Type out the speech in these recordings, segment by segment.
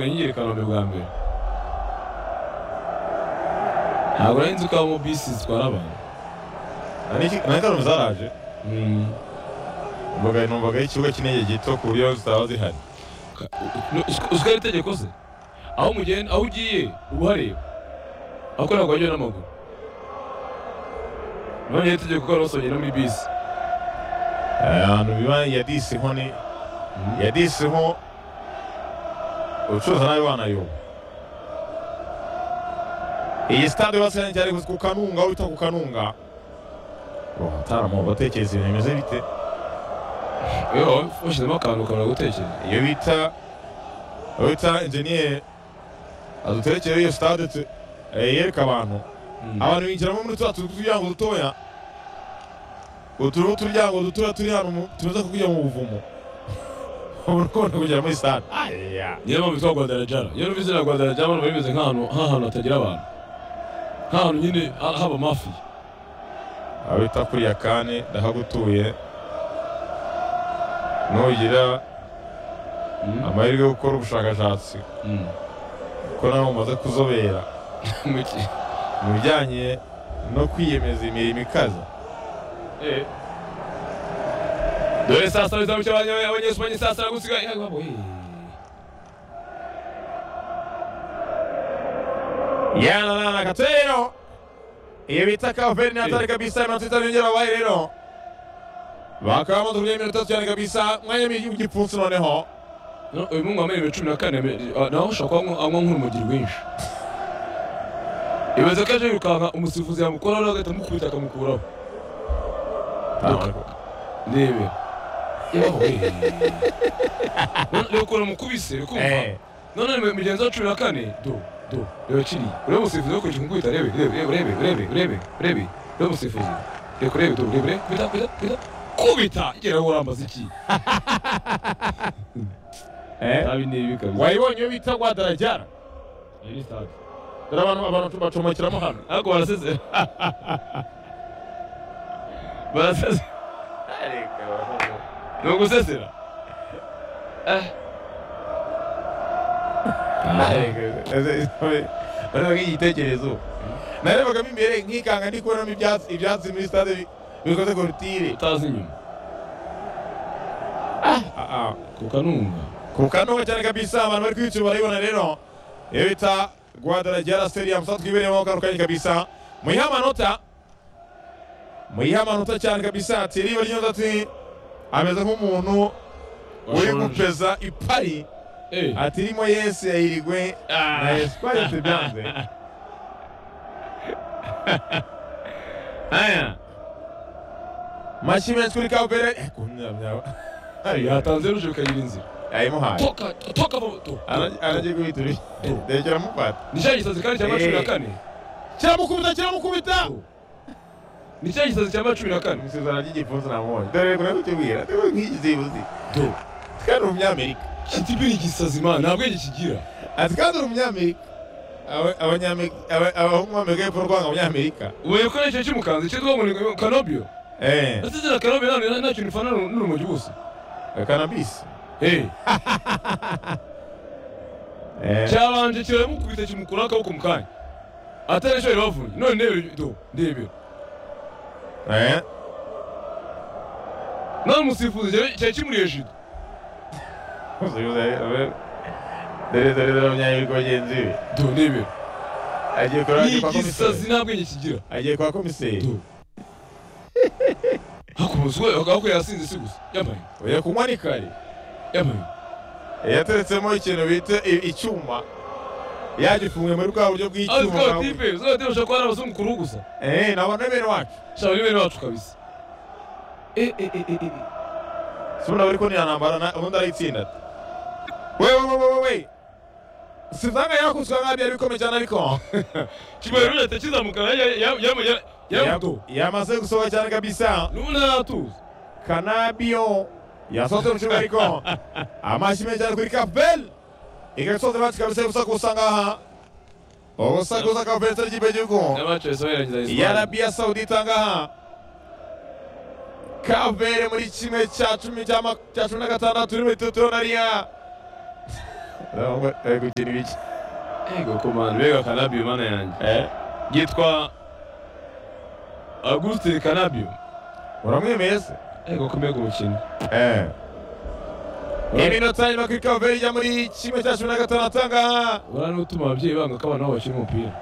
yirikana ubuntu bwa mbere ntabwo nari nzi ko habamo bisi zitwara abantu na kano zaraje mbaga numvaga ari ikigo kinini gito ku buryo zitaba zihari uziko ari itegeko se aho mugenda aho ugiye uba uhareba ahakorera ku bajya n'amaguru none ari itegeko ko hari basohokera muri bisi ahantu biba ya disi ho ni ya disi ho ucuruza nawe wanayoba iyi sitade yubatse neza cyane ku kanunga aho bita ku kanunga hataramu batekereza ibintu bimeze bite iyo waba washyizemo akantu ukabona gutekereza iyo bita iyo bita enjeniyeri aduterekere iyo sitade tu- eh, yereka abantu abantu binjiramo muri turiya tuzu tw'uturyango dutoya utu ni uturyango dutoya turi hano mu- tumaze kujya mu buvumo ubu ukunda kugera muri sitade aya niyo mpamvu yitwa gwandarajara iyo numva izina gwandarajara abantu bimeze nk'ahantu nk'ahantu hatagira abantu nk'ahantu nyine ha- haba mafiya abita kuri ya kane ndahagutuye nugira amahirwe yo gukora ubushakashatsi Mm. kuko nawe umaze kuzobera Mu ki- mu bijyanye no kwiyemeza imirimo ikaze Eh. dore saa sita bizamuka abanya- abanyespanyi saa sita gusiga Eh, wabo, eh. yananana gato rero iyo bita kaveri natari kabisa iminota itanu yongera wabaye rero bakaba bamaze kugera iminota itatu cyane kabisa mwanya w'igipfunsi noneho No, uyu mungu wambaye ibiro cumi na kane me- ah, nawe ushobora kuba anywa- anywa nk'urumugiri rwinshi ibaze ko aje yirukanka umusifuzi yamukoraho agahita amukubita akamukuraho ndebe yewe reka uramukubise urikumva Eh. none mu- mugenzi wa cumi na kane do do reba kiriya urebe umusifuzi wakurikije kumukubita rebe rebe rebe rebe rebe rebe reba umusifuzi reka urebe do rebe rebe kubita kubita kubita kubita igera wowe urambaza iki Eh. nabi ni ibi kabisa wayibonye iyo bita gwadarajara dore abantu abantu bacomokiramo hano ariko barasezera barasezera ni ugusezera Eh. bariho igitekerezo narebagamo imbere nkikanga ndi kubonamo ibyatsi ibyatsi muri stade bi- bikoze korutire utazi inyuma ku kanunga ku kanuka cyane kabisa abantu bari kwiyicara barayibona rero iyo bita gwadarajara stadium sa twibereyemo kano kanya kabisa muyihe amanota muyihe amanota cyane kabisa ati riba ry'inyota ati ameze nk'umuntu uri gupeza ipari Eh. ati irimo yesi yahirigwe na esipanye tubyanze aya mashyi menshi kuri kabere yatanze ruje bikagira inzira yayimuhaye toka toka mu- do, do, do. aragiye guhita uri ndekera mufata ni cya gisazi kandi cyangwa cumi na kane kiramukubita kiramukubita Do. ni cya gisazi cyangwa cumi na kane isezerano ry'igipfunsi namubonye dore kuna kutubwira dore nk'iki zibuzi do kandi uri umunyamerika kitibi ni igisazi mana nta bwenge kigira ati kandi uri umunyamerika Aba- abanyamerika aba- abahungu b'amerika y'epfo rwanga abanyamerika ubuye ko n'icyo kimukanze cyitwa ngo ni kanobio eee ese izina kanobio nta nta kintu ufana n'urumogi gusa kanabisi Eh. eee cyabanje kiramukubita kimukuraho akaboko mu kanya atari cyo ribavunnye none ndebe do ndebe none umusifuzi cyari- cyari kimuri hejuru dore dore dore abanyamerika bagenzi be do ndebe agiye kureba ni agiye kwa igisazi komiseri nta bwenge kigira agiye kwa komiseri do hakomeza aho yasinze si gusa yambaye oya kunywa ni kare yambaye yateretsemo ikintu bita i- icyuma yagifunguye muri bwa buryo aho bw'icyuma zikaba tipe zikaba tipe ushobora kuba ari abazungu kuruhu gusa eh nabona bene wacu shaka ni bene bacu kabisa Eh, eh, eh, eh, eh. sibona bari kunira ntambara na ubundi arayitsinda ati we we we we we sizanga yakuzwa nkabi yari bikomeye cyane ariko kibaye rero leta kizamuka yamudo yamaze gusohoka cyane kabisa n'ubundi aratuza kanabio yasohotse mu kibuga ariko amashyi menshi cyane kuri kapel igasoza bacu kabisa gusa gusa ngaha ubusa gusa kapel itari ikipe y'igihugu n'abacu bahise bayirangiza ya Espagne. arabiya sawudita ngaha kavere muri kimwe cya cumi cya ma- cya cumi na gatandatu n'imitetero na riya bari gukina ibiki ego komanda mbega kanabio mana yanjye Eh, yitwa agustin kanabio uramwemeye se ego kumega umukino Eh. iminota irindwi ku ikawa mbere ijya muri kimwe cya cumi na gatanu atanga urabona n'utuma ababyeyi banga ko abana babo bakina umupira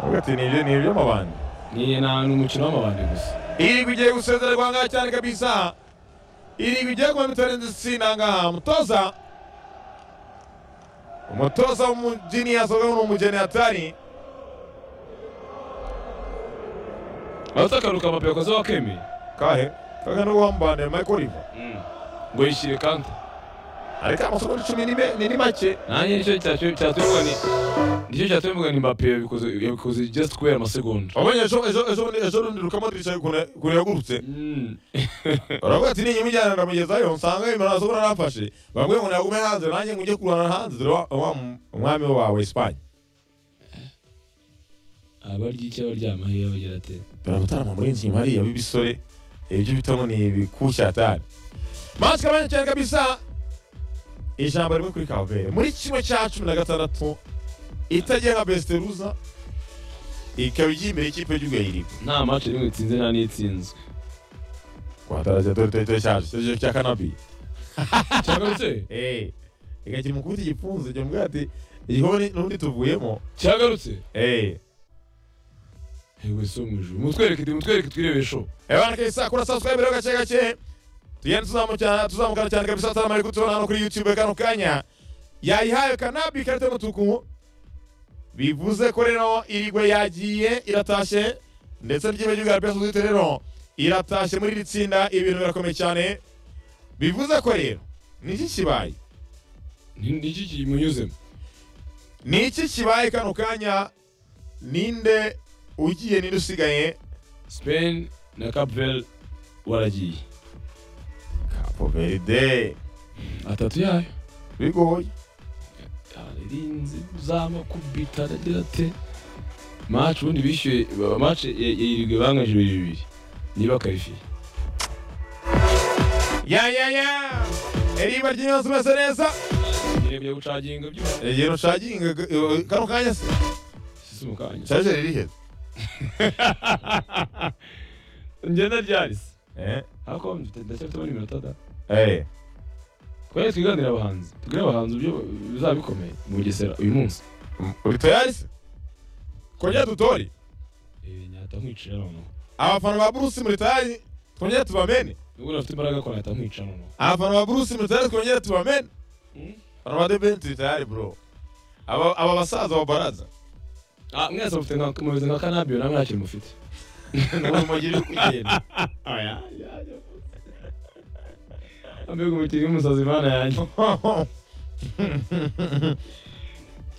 avuga ati ni ibyo ni iby'amabandi ni nta ni umukino w'amabandi gusa irigwa igiye gusezererwa ngaha cyane kabisa irigwa igiye kuba mitore nzitsina ngaha umutoza umutoza w'umugeni yasohowe n'umugeni atari urabona akaruka amapi yakoze wa kemi kahe kahe n'uwo wambaniye michael riva ngo yishyire kanta ariko amasomo icumi ni me- ni ni make nanjye nicyo cyatu- cyatumivuga ni nicyo cyatumye mvuga ni mbappe yabikoze yabikoze just kubera amasegonda wabonye ejo ejo ejo bundi- ejo rundi rukamadirisha ukuntu yagurutse Mm. uravuga ati ninyuma ijyana ndamugezayo nsanga ibintu nasobora nafashe bambwiye ngo nagume hanze nanjye ngo njye kurwana hanze dore wa- wa umwami wawe esipanye abarya icyo abaryama hehe bagira ate baragutarama muri njye hariya b'ibisore ibyo bitamo ni ibikusha atari masike abanye cyane kabisa ijambo rimwe kuri kavere muri kimwe cya cumi na gatandatu itagiye nka besiteruza ikaba igiye imbere y'ikipe y'urwayirigo nta mace nimwe itsinze nta n'itsinzwe kwatarajya dore dore dore cyaje cyaje cya kanabi cyagarutse eee ikakiri mu kubita igipfunsi jya mbwira ati igihome n'undi tuvuyemo cyagarutse eee yewe so mu ijuru mutwereke mutwereke twirebesho Ebana kesa kura subscribe rero gake gake. Tugenda tuzamukana tuzamukana cyane kabisa atari amahirwe tubona hano kuri YouTube kano kanya. Yayihaye kanabi karite mutuku. Bivuze ko rero irigwe yagiye iratashe ndetse ry'ibe ry'ugara pesa zite rero iratashe muri iri tsinda ibintu birakomeye cyane. Bivuze ko rero ni iki kibaye? Ni- ni iki kimunyuzemo Ni iki kibaye kano kanya? Ninde ugiye ninde usigaye? spain na capvel waragiye Capo Verde. atatu yayo Bigoye. yarinze uzama kubita aragira ate mace ubundi bishyuye ba- mace yirigwe banganyije bibiri bibiri niba karifiye Ya ya ya! Eriba ry'inyonzi umeze neza. ngiye kujya gucaginga byose Igihe rushaginga kano kanya se. sisi umukanya Shaje riri heza. ngenda ryarise Eh. ariko mfite ndacyafitemo n'iminota da Eh. twari twiganira abahanzi tubwire abahanzi uburyo bizaba bikomeye mu bugesera uyu munsi Uri tayari se? Kongera dutori. Eh, nyahita nkwicira noneho Abafana ba Bruce muri tayari twongera tubamene. nubwo nafite imbaraga ko nahita nkwica noneho Abafana ba Bruce muri tayari twongera tubamene. Abafana ba The Ben turi tayari bro. Aba aba basaza ba baraza. Ah, mwese mufite nka mumeze nka kanabio namwe ntakiri mufite Nuko mugire kugenda. ambega umukinnyi w'umusazi imana yanjye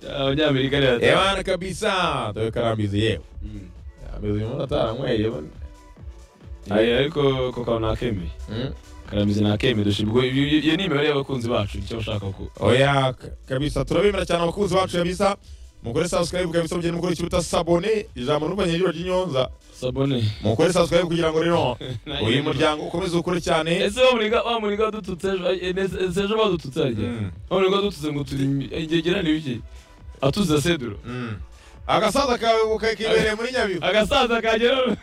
abanyamerika rero Eh bana kabisa. Dore karambizi yewe. Mm. Ameze umuntu ataranyweye. bana. Aye, ariko ko kawe nakemeye Mm. karamizi nakemeye dushibwe Iyo- iyo iyo ni imibare y'abakunzi bacu nicyo bashaka ko oya k- kabisa turabemera cyane abakunzi bacu kabisa mukore subscribe kabisa mugende mukora ikiruta sabone ijambo n'urwanya ry'ibiro ry'inyonza sabone mukore subscribe kugira ngo rero Nayo uyu rero. muryango ukomeze ukure cyane ese bamuniga bamuniga badututse ejo eh, ese- ese ejo badututse harya Mm. bamuniga badututse ngo turi igegera ni biki atuza seduro Mm. agasaza kawe kakibereye muri nyabihu agasaza kagera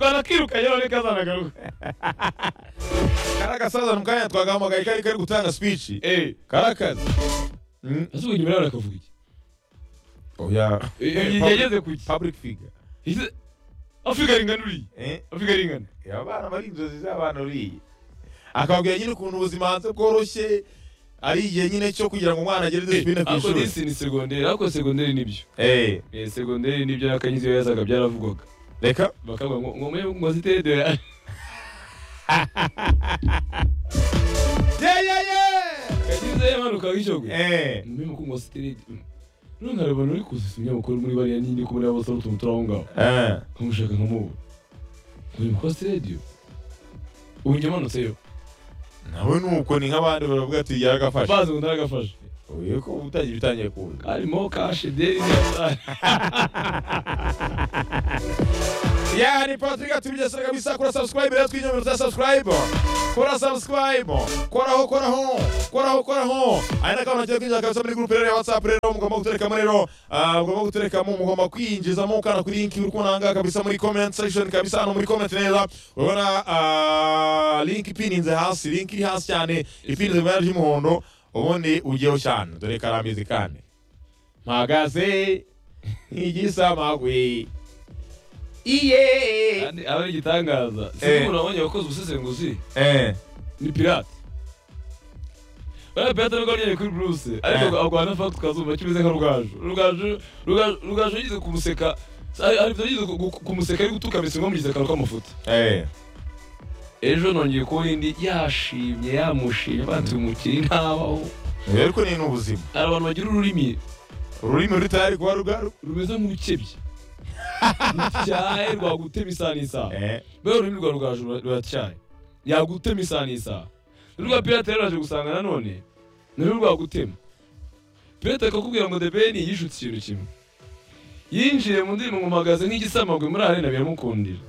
twanakirukanye none kazanagaruka kari agasaza mu kanya twagahamagaye kari kari gutanga speech eh kari akazi Mm. ese ubu inyuma yawe akavuga iki oya Eh, Public- yageze ku iki public figure Ese- afurika ringana uriye Eh, afurika ringana abana bari inzozi z'abantu uriye akababwira nyine ukuntu ubuzima hanze bworoshye ari igihe nyine cyo kugira ngo umwana agere disipurine ku ariko ishuri disi ni segonderi ariko segonderi nibyo Eh. Eh, segonderi nibyo yakanyizi iyo yazaga byaravugwaga reka bakavuga ngo ngo mwe mwaziteye de ye ye kanyize yamanuka ye gishyogwe eh mbe ko mwaziteye none hari abantu bari kuzisa umunyamakuru muri bariya nyine ko muri abo basore utuntu turi aho ngaho eh nkamushaka nkamubura muri mukosi radiyo ubu nyamanutseyo nawe nuko ni nk'abandi baravuga ati yaragafashe bazi ngo ntaragafashe uyu ko utangiye bitangiye kuza harimo kashi deri ya ni patrick atubigesera kabisa kora subscribe rero twinyomero za subscribe kora subscribe koraho koraho koraho koraho ari na kama cyangwa kabisa muri groupe rero ya whatsapp rero mugomba guterekamo rero ah, mugomba guterekamo mugomba kwinjizamo ukana kuri link uri kubona ahangaha kabisa muri comment section kabisa hano muri comment neza urabona ah, link ipininze hasi link iri hasi cyane ipininze mu ibara ry'umuhondo ubundi ujyeho cyane dore karamizi kandi mpagaze nk'igisamagwe iye kandi aba ari igitangaza sinzi Eh. umuntu wabonye wakoze ubusesenguzi eh ni pirate bariya pirate nubwo wamenyeye kuri bruce ariko Eh. agwana fagiti ukazumva kimeze nka rugaju rugaju rugaju rugaju yigeze kumuseka hari hari ibyo yigeze ku- ku- kumuseka ari gutuka mbese nko mu akantu k'amafuta eh ejo nongeye kubona indi yashimye yamushimye bantu umukiri ntabaho Eh, ariko ni n'ubuzima hari abantu bagira ururimi ururimi rutari kuba rugaru rumeze nk'urukebye rutyaye rwagutema isaha n'isaha eh mbega ururimi rwa rugaju rura- ruratyaye yagutema isaha n'isaha n'urwa pirate rero raje gusanga nanone nirwo rwagutema pirate akakubwira ngo debeni yishutse ikintu kimwe yinjiye mu ndirimbo ngumagaze nk'igisamagwe muri arena biramukundira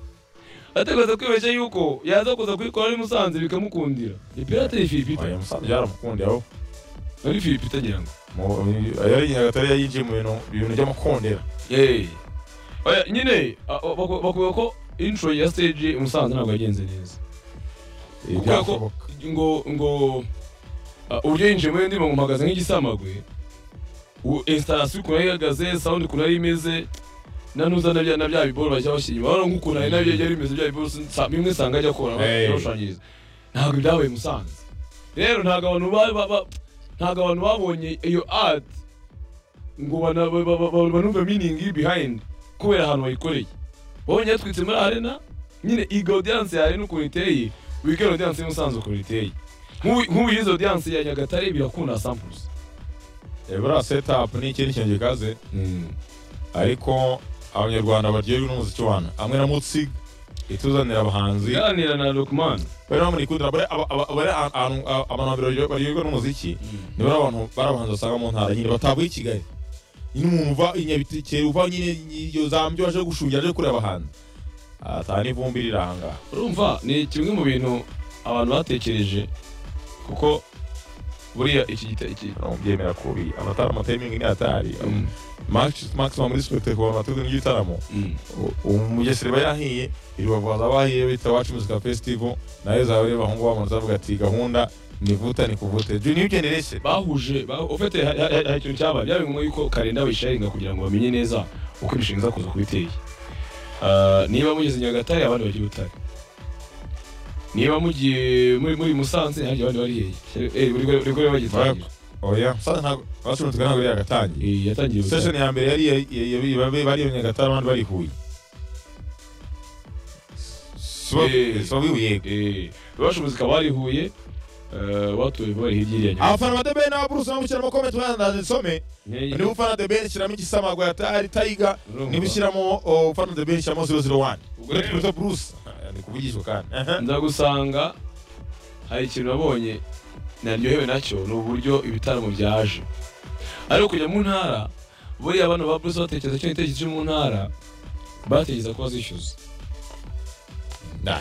atekereza kwibeshya yuko yaza kuza kuyikora ari musanze bikamukundira ni pirate ni firipita oya musanze yaramukundiye aho ari firipita agira ngo Mu- yari nyagatare yayinjiye mu bintu ibintu by'amakondera Hey. Oya, nyine a- o- baku- bakuvuga ko intro ya stage musanze ntabwo yagenze neza Eh, Kubera ko- byashoboka ngo ngo a, uburyo yinjiye muri ndirimbo mpagaze nk'igisamagwe u- installation ukuntu yari ihagaze sound ukuntu yari imeze na nuza na bya na bya biboro bajya bashyira inyuma urabona nk'ukuntu ari nabyo yari bimeze bya biboro sa- bimwe usanga ajya akora Hey. yarushanyiza ntabwo ibyabaye musanze rero ntabwo abantu ba- ba- ba- ntabwo abantu babonye iyo ad ngo bana- ba- ba- ba- ba- banumve meaning iri behind kubera ahantu bayikoreye babonye yatwitse muri arena nyine iyi audience yawe n'ukuntu iteye wiga audience y'umusanzu ukuntu iteye nk'ubu nk'ubu yize audience ya nyagatare birakunda samples Eh, buriya setup ni ikindi kintu gikaze ariko abanyarwanda baryohewe n'umuziki wana hamwe na mutsi ituzanira abahanzi ganira na Lukman bari bamurikundira bari aba- aba- bari ahantu a- abantu baryohewe baryohewe n'umuziki ni bari abantu bari abahanzi basanga mu ntara nyine batavuye i kigali nyine umuntu uva i nyabitekere uva nyine iyo zambyo aje gushungira aje kureba abahanzi ata n'ivumbi riri ahangaha urumva ni kimwe mu bintu abantu batekereje kuko buriya iki gita iki byemera kubi amatara amatayimingi ni atari Mm, Max- maximum muri sipekite ku bantu bateguye n'igitaramo mm. umugesera aba yahiye iri bavuza bahiye bita wacu musica festival nayo zaba reba ahongaho bamanza bavuga ati gahunda ni vuta ni kuvute junior generation bahuje ba- ufite ha- ha- hari ikintu cyabaye byabaye ngombwa yuko kalenda bayisharinga kugira ngo bamenye neza uko imishinga iza kuza kuba iteye Ah, niba mugeze nyagatare abandi bajya i butare niba mugiye muri muri musanze hari abandi bari hehe buri gore bagitangira oya sasa ntabwo bacuruzi ntabwo yagatangiye Eh, yatangiye butare session ya mbere yari ya- ya- ya- babe- bari iyo nyagatare abandi bari huye Eh. sobi yego Eh, rwacu muzika bari huye eh, watuye bari hirya iriya nyagatare abafana ba debeni n'ababurusi bamushyira mu comment bandandaze some niba ufana debeni shyiramo igisamagwe atari tayiga Urumva. niba ushyiramo oh, ufana debeni shyiramo 001 ubwo rero ni bruce Ah, ni kuvugishwa kandi Aha. ndagusanga hari ikintu nabonye naryohewe nacyo ni uburyo ibitaramo byaje ariko kujya mu ntara buriya abantu ba Bruce batekereza cyo igitekerezo cyo mu ntara batekereza ko bazishyuza Nah.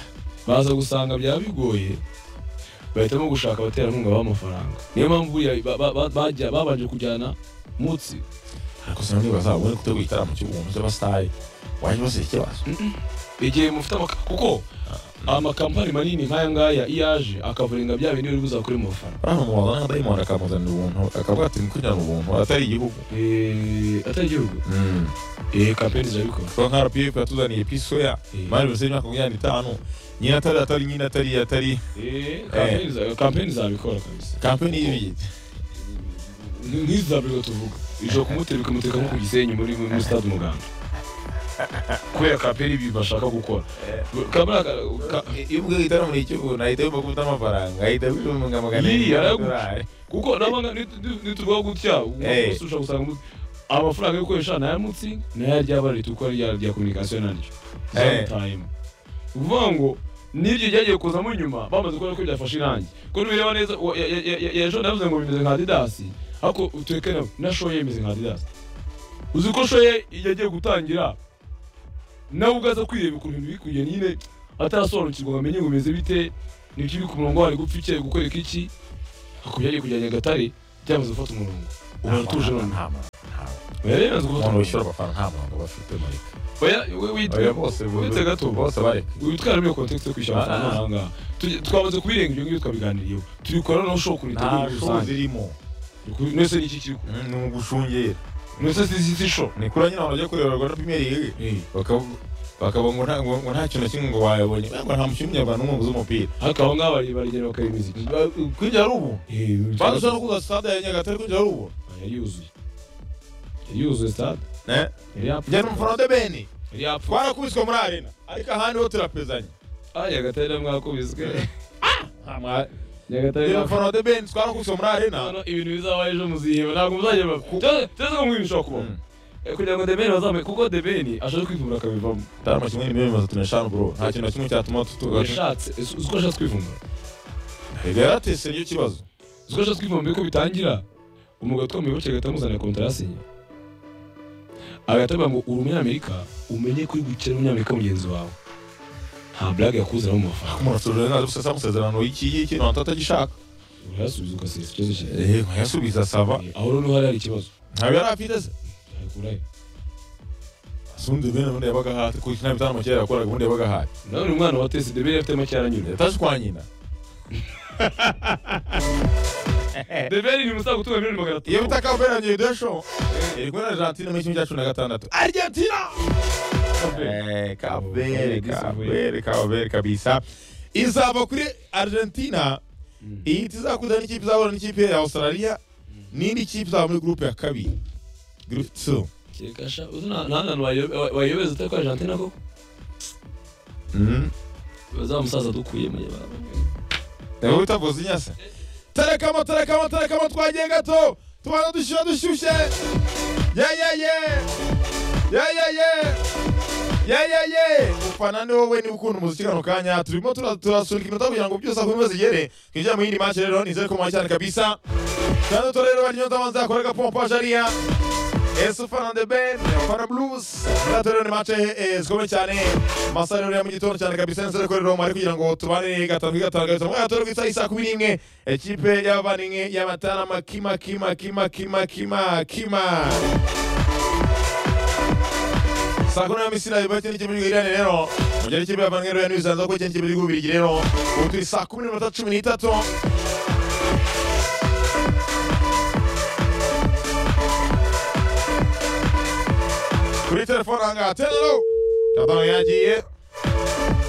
baza gusanga byaba bigoye bahitamo gushaka abaterankunga b'amafaranga niyo mpamvu buriya ba- ba- ba- bajya- babanje kujyana mutsi ariko sinari nibaza ubundi gutegura igitaramo cy'ubuntu cy'abasitari wajya ubasaba ikibazo igihe mufite amaka kuko amakampani manini nk'aya ngaya iyo aje akavuringa bya bintu biri buzakure mu mafaranga hano mubaza nka dayimoni akamuzanira ubuntu akavuga ati mukujyana ubuntu atari igihugu Eh, atari igihugu eh kampeni zirabikora kuko nka rpf yatuzaniye pisoya Eh. mari bose y'imyaka makumyabiri n'itanu nyine atari atari nyine atari atari eh kampeni za- kampeni zabikora kabisa kampeni y'ibiyita Ni- nk'izabirwa tuvuga ijoro kumutera bikamuteka nko ku gisenyi muri muri stade umuganda kubera kampeni ibi bashaka gukora kamera ka- iyo ubwo igitaramo ni icy'ubuntu ahita yumva gufata amafaranga ahita yumva ngo magana Yii, arindwi yaragu- y'amadolari. kuko nabanga nituvuga gutya Eh. umuntu ushobora gusanga mu- amafaranga yo gukoresha ni aya mutsi ni aya ry'abari rituko rya rya communication naryo Eh. time uvuga ngo n'iryo ryagiye kuzamo inyuma bamaze kubona ko byafashe irangi ko nubireba neza uwa- ya- ya- ya- ya- ejo navuze ngo bimeze nka adidas ariko utureke na na shoye imeze nka adidas uzi ko shoye yagiye gutangira nawe ubwaza kwireba ukuntu ibintu biri kugenda nyine atarasobanukirwa ngo amenye ngo bimeze bite nibyo uri ku murongo wari gupfa iki ari gukwereka iki hakurya yari kujya nyagatare byamaze gufata umurongo ubu aratuje none oya rero yamaze gufata umuntu wishyura umurongo amafaranga nta murongo bafite marika oya oya wite bose wite gato bose bareka witwara muri kontekisi yo kwishyura amafaranga Ah. n'amahanga Tujye- twamaze kubirenga ibyo ngibyo twabiganiriyeho turi gukora noneho ushobora nta kubitegura muri show rusange zirimo nese ni iki kiri ku Mm, ni ugushungera nese si si- si sho ni kuri nyine abantu bajya kureba rwanda pimeri ligi Eh, bakavuga bakavuga ngo nta ngo ngo nta kintu na kimwe ngo wayabonye ngo nta mukinnyi w'umunyarwanda n'umwe uzi umupira ariko abo ngabo bari- baragenda bakareba imiziki kujya ari ubu Eh, banza ushobora kuza sitade ya nyagatare kujya ari ubu yari yuzuye yari yuzuye stade Eh? yari yapfuye njye ni umufana de beni yari yapfuye twarakubiswe muri arena ariko ahandi ho turapezanye ah nyagatare na mwakubiswe njye nyagatare ni mwakubiswe umufana de beni twarakubiswe muri arena Hano ibintu bizaba ejo muziheba ntabwo muzajya bapfa cyangwa ngo ibintu bishobora kubaho Mm. Eh, kugira ngo debeni bazamuye kuko debeni ashaje kwivumura akabivamo atari amakinnyi ni miliyoni mirongo itatu n'eshanu bro nta kintu na kimwe cyatuma tutugaca yashatse uzi uzi ko ashatse kwivumura yaratese nicyo kibazo uzi ko ashatse kwivumura mbere ko bitangira umugabo utwambaye bace agahita amuzanira kontara yasinye agahita avuga ngo uri umunyamerika umenye ko uri gukina n'umunyamerika mugenzi wawe nta blague yakuzanamo mu mafaranga kumurasura ntazi gusa sa amasezerano y'iki y'iki ntabwo atagishaka urayasubiza ugasesa ikibazo cyawe eh nkayasubiza sava aho rero niho hari hari ikibazo ntabwo yari afite se yakurahe asundi bene ubundi yabaga ahari kuko nta bitaramo kera yakoraga ubundi yabaga ahari nawe ni umwana wa tesi debeli afite make yaranyura yataje kwa nyina debeli ni umusaza utunga miliyoni magana iyo bitaka bene ngiye desho iri kumwe na argentine muri kimwe cya cumi na gatandatu argentina Eh, kabere kabere kabere kabisa izava kuri argentina Mm. iyi tizakuza n'ikipe izahura n'ikipe ya australia n'indi kipe izaba muri gurupe ya kabiri group 2 Kirikasha uzi nta nta hantu wayo- wa- wayobeza utari kwa Argentina koko Mhm. za musaza dukuye mu yaba Nawe utavuze inyase. Terekamo, terekamo, terekamo, twagiye gato. Tubana dushyuha dushyushye. Ye, ye, ye. Ye, ye, ye. Ye, ye, ye. Ufana ni wowe niba ukunda umuziki kano kanya. Turimo tura- turasunika iminota kugira ngo byose aho bimaze igere. Twinjire mu yindi match rero nizere ko mwaye cyane kabisa. Kandi to rero baryo ndabanza yakoraga pompage ariya. Esu Fana the Ben, Fana Blues. Kandi rero ni match eh, eh, zikomeye cyane. Masari rero ya mu gitondo cyane kabisa nizere ko rero mwari kugira ngo tubane gatanu kuri gatanu gatanu. Mwari rero kwitsa isa kumi n'imwe. Ekipe y'abaninge y'amatara makima kima kima kima kima kima. saa kumi n'ebyiri misiri ayo bakene cy'ibihugu irani rero mugere cy'ibihugu avanwe rero n'ibisanzwe ko cyane cy'ibihugu bibiri rero ubu turi saa kumi n'iminota cumi n'itatu kuri telefone ahangaha telo tatano yagiye